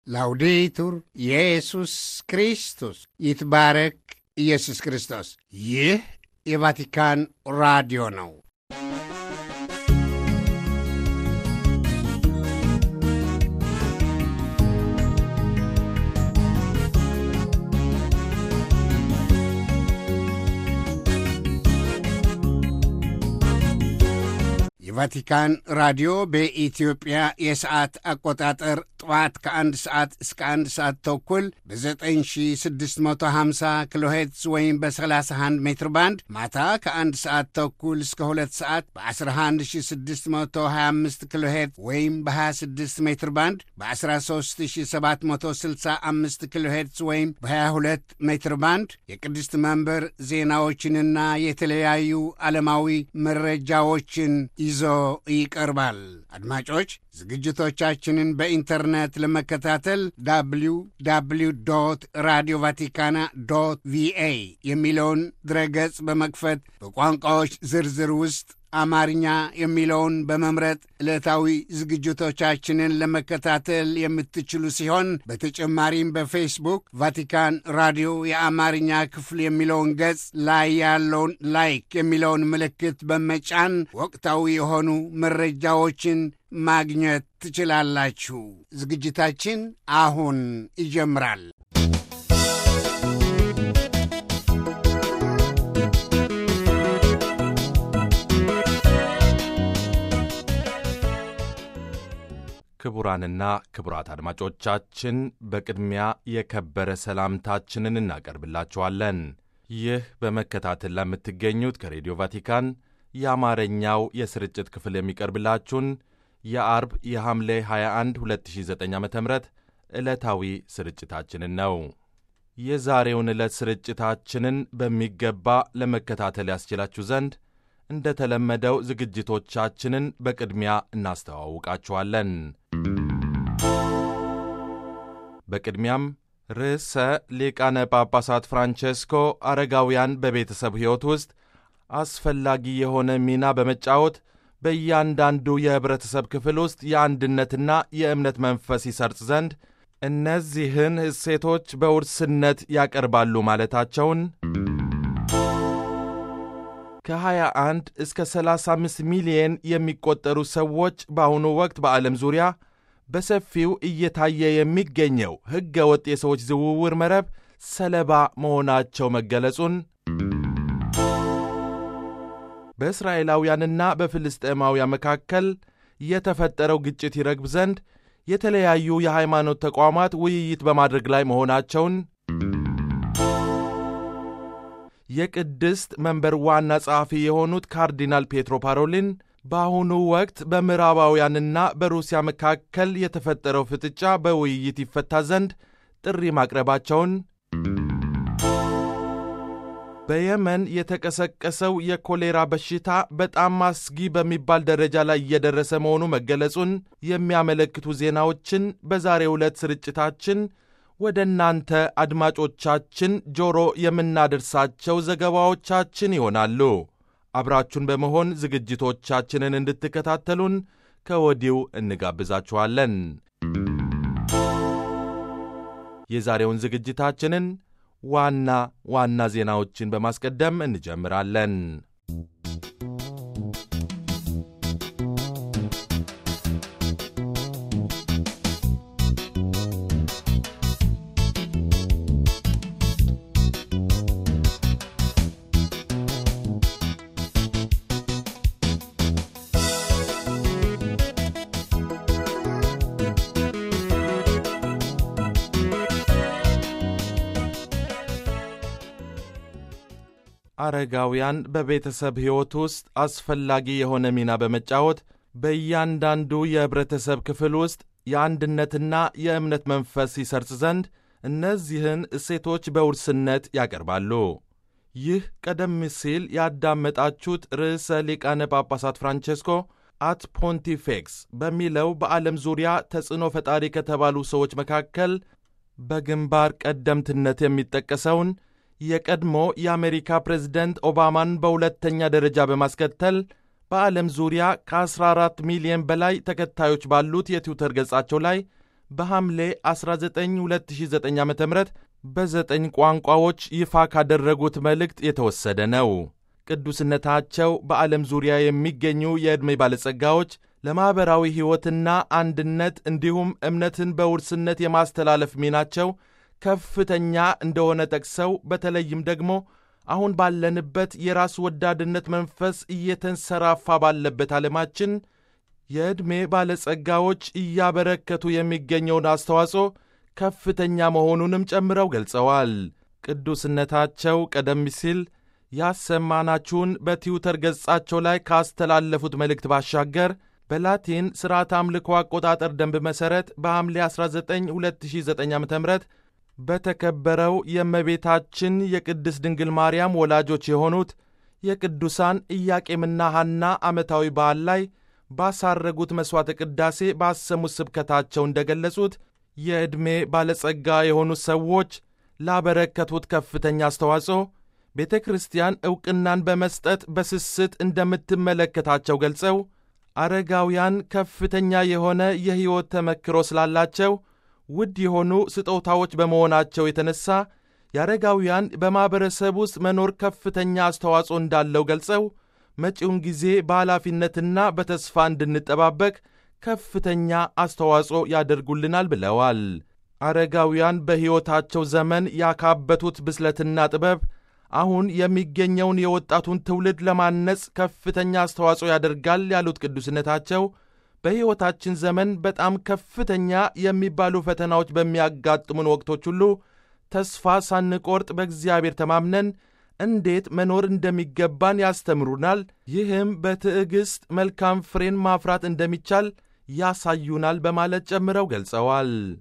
ላውዴቱር ኢየሱስ ክርስቶስ ይትባረክ ኢየሱስ ክርስቶስ። ይህ የቫቲካን ራዲዮ ነው። የቫቲካን ራዲዮ በኢትዮጵያ የሰዓት አቆጣጠር ጠዋት ከአንድ ሰዓት እስከ አንድ ሰዓት ተኩል በ9650 ኪሎ ሄርትዝ ወይም በ31 ሜትር ባንድ ማታ ከአንድ ሰዓት ተኩል እስከ ሁለት ሰዓት በ11625 ኪሎ ሄርትዝ ወይም በ26 ሜትር ባንድ በ13765 ኪሎ ሄርትዝ ወይም በ22 ሜትር ባንድ የቅድስት መንበር ዜናዎችንና የተለያዩ ዓለማዊ መረጃዎችን ይዞ ይቀርባል። አድማጮች ዝግጅቶቻችንን በኢንተርኔት ለመከታተል ዳብሊው ዳብሊው ዶት ራዲዮ ቫቲካና ዶት ቪኤ የሚለውን ድረገጽ በመክፈት በቋንቋዎች ዝርዝር ውስጥ አማርኛ የሚለውን በመምረጥ ዕለታዊ ዝግጅቶቻችንን ለመከታተል የምትችሉ ሲሆን በተጨማሪም በፌስቡክ ቫቲካን ራዲዮ የአማርኛ ክፍል የሚለውን ገጽ ላይ ያለውን ላይክ የሚለውን ምልክት በመጫን ወቅታዊ የሆኑ መረጃዎችን ማግኘት ትችላላችሁ። ዝግጅታችን አሁን ይጀምራል። ክቡራንና ክቡራት አድማጮቻችን በቅድሚያ የከበረ ሰላምታችንን እናቀርብላችኋለን። ይህ በመከታተል ለምትገኙት ከሬዲዮ ቫቲካን የአማርኛው የስርጭት ክፍል የሚቀርብላችሁን የአርብ የሐምሌ 21 2009 ዓ ም ዕለታዊ ስርጭታችንን ነው። የዛሬውን ዕለት ስርጭታችንን በሚገባ ለመከታተል ያስችላችሁ ዘንድ እንደ ተለመደው ዝግጅቶቻችንን በቅድሚያ እናስተዋውቃችኋለን። በቅድሚያም ርዕሰ ሊቃነ ጳጳሳት ፍራንቼስኮ አረጋውያን በቤተሰብ ሕይወት ውስጥ አስፈላጊ የሆነ ሚና በመጫወት በእያንዳንዱ የኅብረተሰብ ክፍል ውስጥ የአንድነትና የእምነት መንፈስ ይሰርጽ ዘንድ እነዚህን እሴቶች በውርስነት ያቀርባሉ ማለታቸውን ከ21 እስከ 35 ሚሊየን የሚቆጠሩ ሰዎች በአሁኑ ወቅት በዓለም ዙሪያ በሰፊው እየታየ የሚገኘው ሕገ ወጥ የሰዎች ዝውውር መረብ ሰለባ መሆናቸው መገለጹን በእስራኤላውያንና በፍልስጤማውያን መካከል የተፈጠረው ግጭት ይረግብ ዘንድ የተለያዩ የሃይማኖት ተቋማት ውይይት በማድረግ ላይ መሆናቸውን የቅድስት መንበር ዋና ጸሐፊ የሆኑት ካርዲናል ፔትሮ ፓሮሊን በአሁኑ ወቅት በምዕራባውያንና በሩሲያ መካከል የተፈጠረው ፍጥጫ በውይይት ይፈታ ዘንድ ጥሪ ማቅረባቸውን በየመን የተቀሰቀሰው የኮሌራ በሽታ በጣም አስጊ በሚባል ደረጃ ላይ እየደረሰ መሆኑ መገለጹን የሚያመለክቱ ዜናዎችን በዛሬው ዕለት ስርጭታችን ወደ እናንተ አድማጮቻችን ጆሮ የምናደርሳቸው ዘገባዎቻችን ይሆናሉ። አብራችሁን በመሆን ዝግጅቶቻችንን እንድትከታተሉን ከወዲሁ እንጋብዛችኋለን። የዛሬውን ዝግጅታችንን ዋና ዋና ዜናዎችን በማስቀደም እንጀምራለን። አረጋውያን በቤተሰብ ሕይወት ውስጥ አስፈላጊ የሆነ ሚና በመጫወት በእያንዳንዱ የኅብረተሰብ ክፍል ውስጥ የአንድነትና የእምነት መንፈስ ይሰርጽ ዘንድ እነዚህን እሴቶች በውርስነት ያቀርባሉ። ይህ ቀደም ሲል ያዳመጣችሁት ርዕሰ ሊቃነ ጳጳሳት ፍራንቼስኮ አት ፖንቲፌክስ በሚለው በዓለም ዙሪያ ተጽዕኖ ፈጣሪ ከተባሉ ሰዎች መካከል በግንባር ቀደምትነት የሚጠቀሰውን የቀድሞ የአሜሪካ ፕሬዝደንት ኦባማን በሁለተኛ ደረጃ በማስከተል በዓለም ዙሪያ ከ14 ሚሊዮን በላይ ተከታዮች ባሉት የትዊተር ገጻቸው ላይ በሐምሌ 19 2009 ዓ ም በዘጠኝ ቋንቋዎች ይፋ ካደረጉት መልእክት የተወሰደ ነው። ቅዱስነታቸው በዓለም ዙሪያ የሚገኙ የዕድሜ ባለጸጋዎች ለማኅበራዊ ሕይወትና አንድነት እንዲሁም እምነትን በውርስነት የማስተላለፍ ሚናቸው ከፍተኛ እንደሆነ ጠቅሰው በተለይም ደግሞ አሁን ባለንበት የራስ ወዳድነት መንፈስ እየተንሰራፋ ባለበት ዓለማችን የዕድሜ ባለጸጋዎች እያበረከቱ የሚገኘውን አስተዋጽኦ ከፍተኛ መሆኑንም ጨምረው ገልጸዋል። ቅዱስነታቸው ቀደም ሲል ያሰማናችሁን በትዊተር ገጻቸው ላይ ካስተላለፉት መልእክት ባሻገር በላቲን ሥርዓት አምልኮ አቆጣጠር ደንብ መሠረት በሐምሌ 19 2009 ዓ ም በተከበረው የእመቤታችን የቅድስት ድንግል ማርያም ወላጆች የሆኑት የቅዱሳን ኢያቄምና ሐና ዓመታዊ በዓል ላይ ባሳረጉት መሥዋዕተ ቅዳሴ ባሰሙት ስብከታቸው እንደ ገለጹት የዕድሜ ባለጸጋ የሆኑት ሰዎች ላበረከቱት ከፍተኛ አስተዋጽኦ ቤተ ክርስቲያን ዕውቅናን በመስጠት በስስት እንደምትመለከታቸው ገልጸው አረጋውያን ከፍተኛ የሆነ የሕይወት ተመክሮ ስላላቸው ውድ የሆኑ ስጦታዎች በመሆናቸው የተነሳ የአረጋውያን በማኅበረሰብ ውስጥ መኖር ከፍተኛ አስተዋጽኦ እንዳለው ገልጸው መጪውን ጊዜ በኃላፊነትና በተስፋ እንድንጠባበቅ ከፍተኛ አስተዋጽኦ ያደርጉልናል ብለዋል። አረጋውያን በሕይወታቸው ዘመን ያካበቱት ብስለትና ጥበብ አሁን የሚገኘውን የወጣቱን ትውልድ ለማነጽ ከፍተኛ አስተዋጽኦ ያደርጋል ያሉት ቅዱስነታቸው በሕይወታችን ዘመን በጣም ከፍተኛ የሚባሉ ፈተናዎች በሚያጋጥሙን ወቅቶች ሁሉ ተስፋ ሳንቆርጥ በእግዚአብሔር ተማምነን እንዴት መኖር እንደሚገባን ያስተምሩናል። ይህም በትዕግሥት መልካም ፍሬን ማፍራት እንደሚቻል ያሳዩናል በማለት ጨምረው ገልጸዋል።